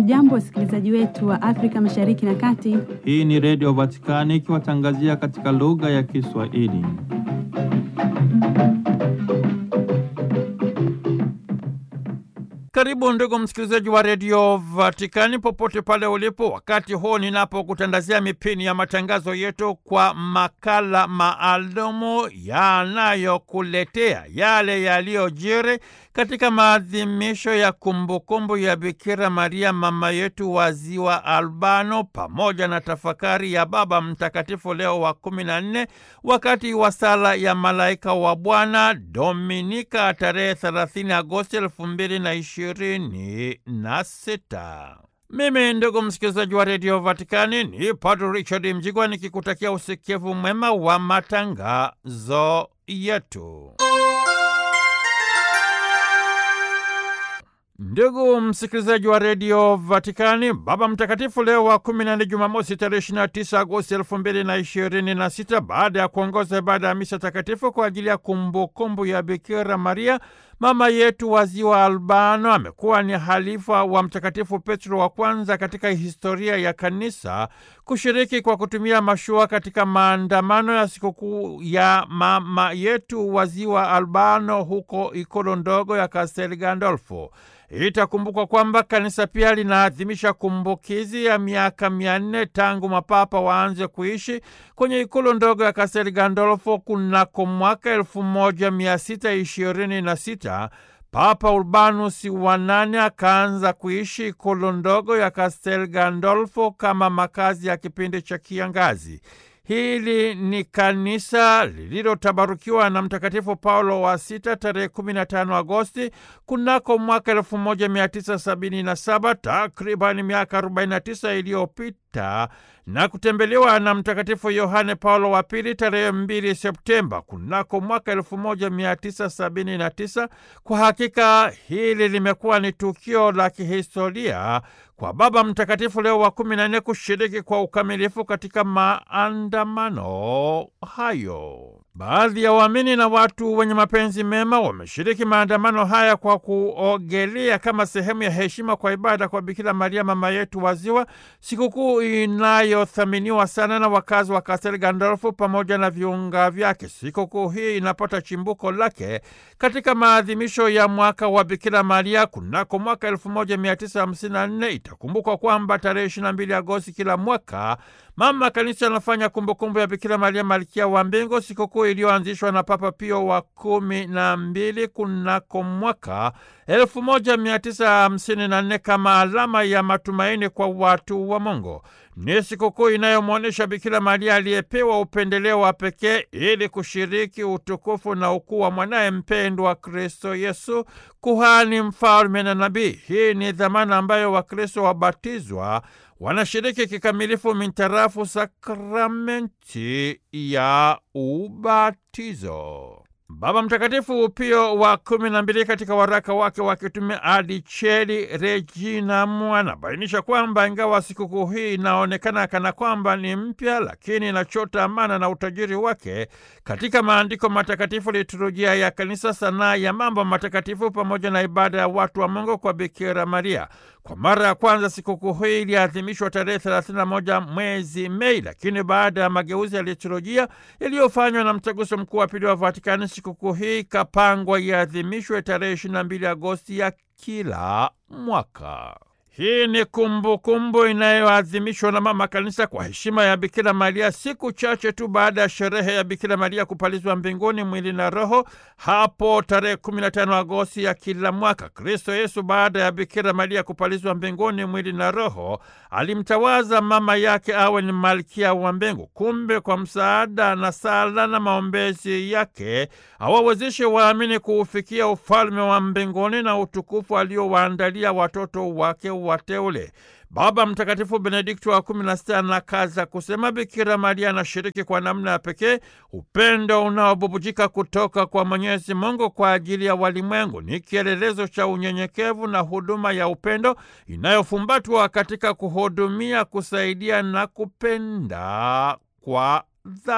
Hamjambo, wasikilizaji wetu wa Afrika Mashariki na Kati. Hii ni Redio Vatikani ikiwatangazia katika lugha ya Kiswahili. Karibu ndugu msikilizaji wa Redio Vatikani popote pale ulipo, wakati huu ninapokutandazia mipini ya matangazo yetu kwa makala maalumu yanayokuletea yale yaliyojiri katika maadhimisho ya kumbukumbu ya Bikira Maria mama yetu wa Ziwa Albano, pamoja na tafakari ya Baba Mtakatifu Leo wa kumi na nne wakati wa sala ya malaika wa Bwana Dominika tarehe 30 Agosti elfu mbili na ishirini na sita. Mimi ndugu msikilizaji wa redio Vatikani ni Padre Richard Mjigwa nikikutakia usikivu mwema wa matangazo yetu. Ndugu msikilizaji wa redio Vatikani, Baba Mtakatifu Leo wa kumi na nne, Jumamosi tarehe 29 Agosti elfu mbili na ishirini na sita, baada ya kuongoza ibada ya misa takatifu kwa ajili ya kumbukumbu ya Bikira Maria mama yetu wa Ziwa Albano, amekuwa ni halifa wa Mtakatifu Petro wa kwanza katika historia ya Kanisa kushiriki kwa kutumia mashua katika maandamano ya sikukuu ya mama yetu wa Ziwa Albano huko ikolo ndogo ya Castel Gandolfo. Itakumbukwa kwamba kanisa pia linaadhimisha kumbukizi ya miaka mia nne tangu mapapa waanze kuishi kwenye ikulu ndogo ya Castel Gandolfo kunako mwaka elfu moja mia sita ishirini na sita. Papa Urbanus wa nane akaanza kuishi ikulu ndogo ya Castel Gandolfo kama makazi ya kipindi cha kiangazi. Hili ni kanisa lililotabarukiwa na Mtakatifu Paulo wa Sita tarehe 15 Agosti kunako mwaka 1977, takribani miaka 49 iliyopita na kutembelewa na Mtakatifu Yohane Paulo wa Pili tarehe 2 Septemba kunako mwaka 1979. Kwa hakika hili limekuwa ni tukio la kihistoria kwa Baba Mtakatifu Leo wa kumi na nne kushiriki kwa ukamilifu katika maandamano hayo. Baadhi ya waamini na watu wenye mapenzi mema wameshiriki maandamano haya kwa kuogelea kama sehemu ya heshima kwa ibada kwa Bikira Maria mama yetu wa Ziwa, sikukuu inayothaminiwa sana na wakazi wa Castel Gandolfo pamoja na viunga vyake. Sikukuu hii inapata chimbuko lake katika maadhimisho ya mwaka wa Bikira Maria kunako mwaka 1954. Itakumbukwa kwamba tarehe 22 Agosti kila mwaka Mama Kanisa anafanya kumbukumbu ya Bikira Maria malkia wa mbingu, sikukuu iliyoanzishwa na Papa Pio wa kumi na mbili kunako mwaka 1954 kama alama ya matumaini kwa watu wa Mungu. Ni sikukuu inayomwonyesha Bikira Maria aliyepewa upendeleo wa pekee ili kushiriki utukufu na ukuu wa mwanaye mpendwa Kristo Yesu, kuhani, mfalme na nabii. Hii ni dhamana ambayo Wakristo wabatizwa wanashiriki kikamilifu mintarafu sakramenti ya ubatizo. Baba Mtakatifu Pio wa kumi na mbili katika waraka wake wa kitume Adicheli Reginam anabainisha kwamba ingawa sikukuu hii inaonekana kana kwamba ni mpya, lakini inachota amana na utajiri wake katika maandiko matakatifu, liturujia ya Kanisa, sanaa ya mambo matakatifu, pamoja na ibada ya watu wa Mungu kwa Bikira Maria. Kwa mara ya kwanza sikukuu hii iliadhimishwa tarehe 31 mwezi Mei, lakini baada ya mageuzi ya liturujia yaliyofanywa na Mtaguso Mkuu wa Pili wa Vatikani, sikukuu hii ikapangwa iadhimishwe tarehe 22 Agosti ya kila mwaka. Hii ni kumbukumbu inayoadhimishwa na Mama Kanisa kwa heshima ya Bikira Maria siku chache tu baada ya sherehe ya Bikira Maria kupalizwa mbinguni mwili na roho hapo tarehe 15 Agosti ya kila mwaka. Kristo Yesu baada ya Bikira Maria kupalizwa mbinguni mwili na roho alimtawaza mama yake awe ni malkia wa mbingu. Kumbe kwa msaada na sala na maombezi yake awawezeshe waamini kuufikia ufalme wa mbinguni na utukufu aliowaandalia watoto wake wateule. Baba Mtakatifu Benedikto wa kumi na sita anakaza kusema Bikira Maria anashiriki kwa namna ya pekee upendo unaobubujika kutoka kwa Mwenyezi Mungu kwa ajili ya walimwengu. Ni kielelezo cha unyenyekevu na huduma ya upendo inayofumbatwa katika kuhudumia, kusaidia na kupenda kwa dhati.